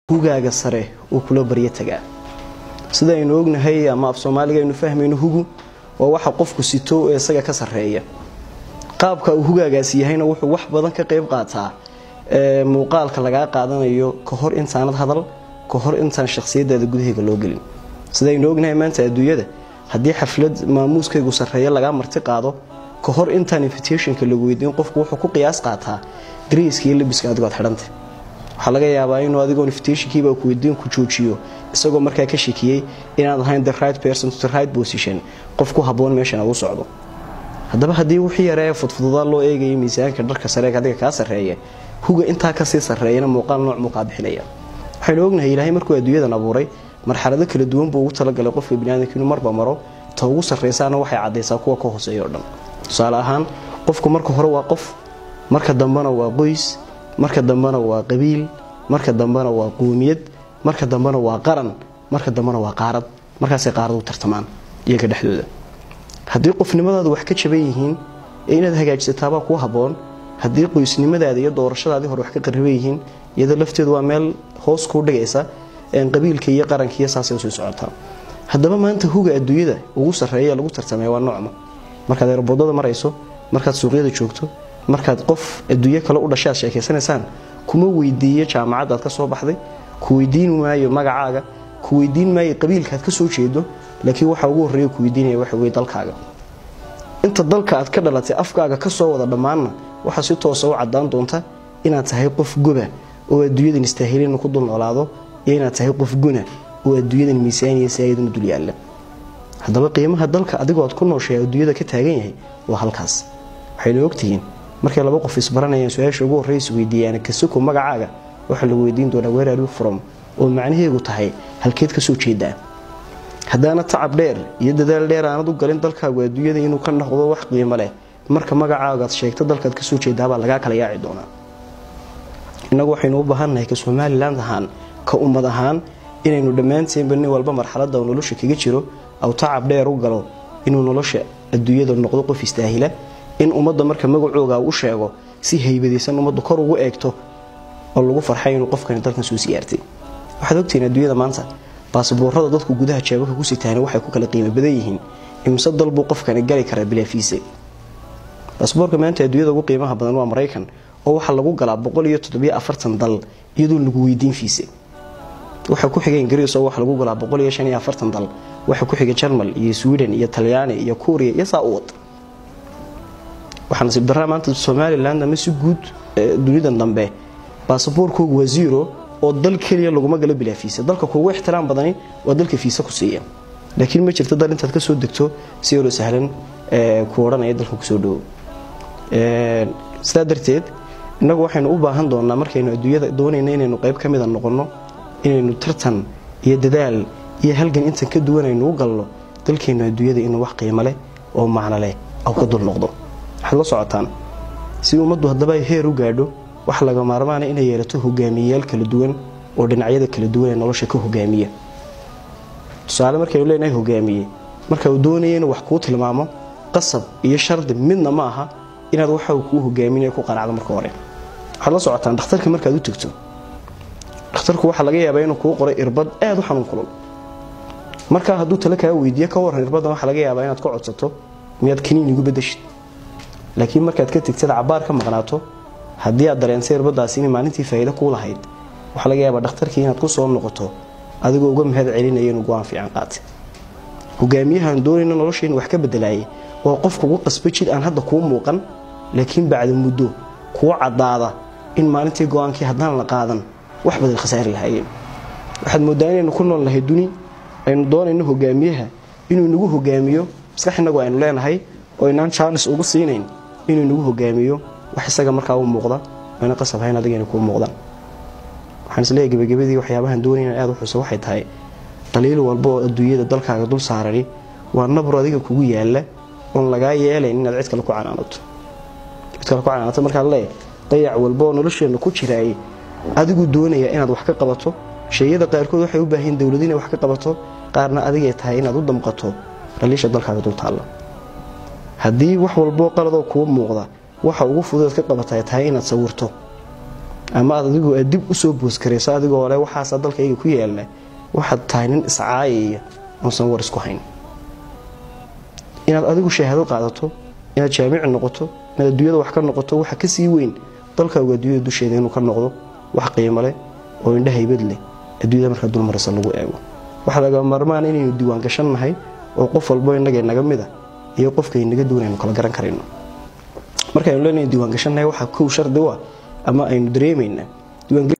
hugaaga sare uu kula baryo tagaa sida aynu ognahay ama af soomaaliga aynu fahmayno hugu waa waxa qofku sito ee isaga ka sarreeya qaabka uu hugaagaasi yahayna wuxuu wax badan ka qayb qaataa muuqaalka lagaa qaadanayo ka hor intaanad hadal ka hor intaan shakhsiyadaada gudaheyga loo gelin sidaynu ognahay maanta adduunyada haddii xaflad maamuuskaygu sarreeya lagaa marti qaado ka hor intaan invitationka lagu weydiin qofku wuxuu ku qiyaas qaataa dareyska iyo labiska adigood xidhanta waxaa laga yaabaa inuu adigoo invitationkiiba ku weydiin ku joojiyo isagoo markaa ka shakiyey inaad ahayn the right person to the right position qof ku habboon meeshan ugu socdo haddaba haddii wixii yaree fudfududaa loo eegayay miisaanka dharka sareeg adiga kaa sarreeya huga intaa kasii sarreeyana muuqaal nooc muuqaa bixinaya waxaynu ognahay ilaahay markuu adduunyadan abuuray marxalado kala duwan buu ugu talagalay qofka biniaadamka inuu marba maro ta ugu sarreysaana waxay caddaysaa kuwa ka hooseeya o dhan tusaale ahaan qofku marka hore waa qof marka dambena waa qoys marka dambena waa qabiil marka dambena waa qoomiyad marka dambena waa qaran marka dambena waa qaarad markaasay qaarad u tartamaan iyaga dhexdooda haddii qofnimadaadu wax ka jaban yihiin ee inaad hagaajisataabaa kuu habboon haddii qoysnimadaada iyo doorashadaadii hore wax ka qariban yihiin iyadoo lafteedu waa meel hoos kuu dhigaysa qabiilka iyo qarankiiyo saasay usii socotaa haddaba maanta huga adduunyada ugu sarreeya lagu tartamaya waa noocma markaad erbodada marayso markaad suuqyada joogto markaad qof adduunyo kale u dhashay aad sheekaysanaysaan kuma weydiiyo jaamacaddaad ka soo baxday ku weydiin maayo magacaaga ku weydiin maayo qabiilkaaad ka soo jeedo laakiin waxa ugu horreeya ku weydiinaya waxa weye dalkaaga inta dalka aad ka dhalatay afkaaga ka soo wada dhammaanna waxaa si toosa u caddaan doonta inaad tahay qof goba oo adduunyadan istaahilin ku dul noolaado iyo inaad tahay qof guna oo adduunyadan miisaaniya saayaduna dul yaalla haddaba qiimaha dalka adigoo aad ku nooshay adduunyada ka taagan yahay waa halkaas waxaynu ogtihiin markay laba qof isbaranayaan su-aasha ugu horreysa weydiiyaan kasoko magacaaga waxaa lagu weydiin doonaa weeraru from oo macnaheegu tahay halkeed ka soo jeedaa haddaana tacab dheer iyo dadaal dheer aanad u galin dalkaagu adduunyada inuu ka noqdo wax qiimo leh marka magacaagaad sheegto dalkaad kasoo jeedaabaa lagaa kala yaaci doonaa innagu waxaynu u baahannahay ka somalilan ahaan ka ummad ahaan inaynu dhammaanteenba nin walba marxaladda uu nolosha kaga jiro aw tacab dheer u galo inuu nolosha adduunyada noqdo qof istaahila in ummadda marka magacooga u sheego si haybadaysan ummaddu kor ugu eegto oo lagu farxay inuu qofkani dalkan soo siyaartay waxaad ogtihiin adduunyada maanta baasboorada dadku gudaha jeebaka ku sitaana waxay ku kala qiimo badan yihiin imse dal buu qofkani gali karaa bilaafiise baasboorka maanta adduunyada ugu qiimaha badan waa maraykan oo waxaa lagu galaa boqol iyo toddobiyo afartan dal iyadoo lagu weydiin fiise waxaa ku xiga ingiriis oo waxa lagu galaa boqol iyo shan iyo afartan dal waxaa ku xiga jarmal iyo sweden iyo talyaani iyo kuuriya iyo saa u wad waxaa nasiib daraa maanta somalilan ama si guud dunidan dambe baasaboorkoogu waa zero oo dal keliya laguma galo bilaa fiisa dalka kuugu ixtiraam badani waa dalka fiisa ku siiya laakiin ma jirto dal intaad kasoo degto si yaroo sahlan ku odhanaya dalka kusoo dhowo sidaa darteed innagu waxaynu u baahan doonaa markaynu adduunyada doonayna inaynu qayb ka mida noqonno inaynu tartan iyo dadaal iyo halgan intan ka duwan aynu u galno dalkeennu adduunyada inuu wax qiimo leh oo macno leh aw ka dul noqdo waxaad la socotaan si ummaddu haddaba ay heer u gaadho waxa laga maarmaana inay yeelato hogaamiyeyaal kala duwan oo dhinacyada kala duwan ee nolosha ka hogaamiya tusaale markaynu leenahay hogaamiye marka uu doonaya inuu wax kuu tilmaamo qasab iyo shardi midna ma aha inaad waxa uu kuu hogaaminaya ku qanacdo marka hore waxaad la socotaan dhakhtarka markaad u tegto dhakhtarku waxaa laga yaabaa inuu kuu qoray irbad aad u xanuun kulul markaa hadduu tale kaa weydiiyo ka waran irbaddan waxaa laga yaabaa inaad ka codsato miyaad kaniin igu bedeshid laakiin markaad ka tegtada cabaar ka maqnaato haddii aad dareentay irbadaasi inay maalintii faa'iido kuu lahayd waxaa laga yaabaa dhakhtarkii inaad ku soo noqoto adigoo uga mahad celinaya inuu go-aan fiican qaatay hogaamiyahaan doonayna noloshaynu wax ka bedelaayay waa qof kugu qasba jid aan hadda kuu muuqan laakiin bacda muddo kuu caddaada in maalintii go-aankii haddaan la qaadan wax badan khasaari lahaayeen waxaad mooddaa inaynu ku nool nahay duni aynu doonayno hogaamiyaha inuu nagu hogaamiyo maskax innagu aynu leenahay oo inaan jaanis ugu siinayn inuu nagu hogaamiyo wax isaga markaa u muuqda ayna qasab hayn adigayna kuu muuqdaan waxaan isleeyahay gebagabadii waxyaabahan doonayna aad u xuso waxay tahay qaliil walba oo adduunyada dalkaaga dul saarani waa nabro adiga kugu yaalla oon lagaa yeelayn inaad cid kale ku canaanato cid kale ku canaanato markaan leeyahay dayac walba oo nolosheenna ku jiraayay adigu doonaya inaad wax ka qabato shayada qaarkood waxay u baahayin dowlad inay wax ka qabato qaarna adigay tahay inaad u damqato dhaliisha dalkaaga dul taalla haddii wax walboo qaladoo kuu muuqda waxa ugu fududeed ka qabata tahay inaad sawirto ama aad adigu aad dib usoo booskarayso adigoo le waxaasa dalkayga ku yaala waxaad tahay nin iscaayaya uusan war isku hayn inaad adigu shahaado qaadato inaad jaamici noqoto inaad adduunyada wax ka noqoto waxa kasii weyn dalkaagu adduunyada dusheeda inuu ka noqdo wax qiimo leh oo indha haybad leh adduunyada markaa dulmarisa lagu eego waxaa laga maarmaan inaynu diiwaan gashannahay oo qof walbo innaga naga mida iyo qofkay naga duwan aynu kala garan karayno markaaynu leenahay diiwaan gashannahay waxaa kow shardi u ah ama aynu dareemaynaa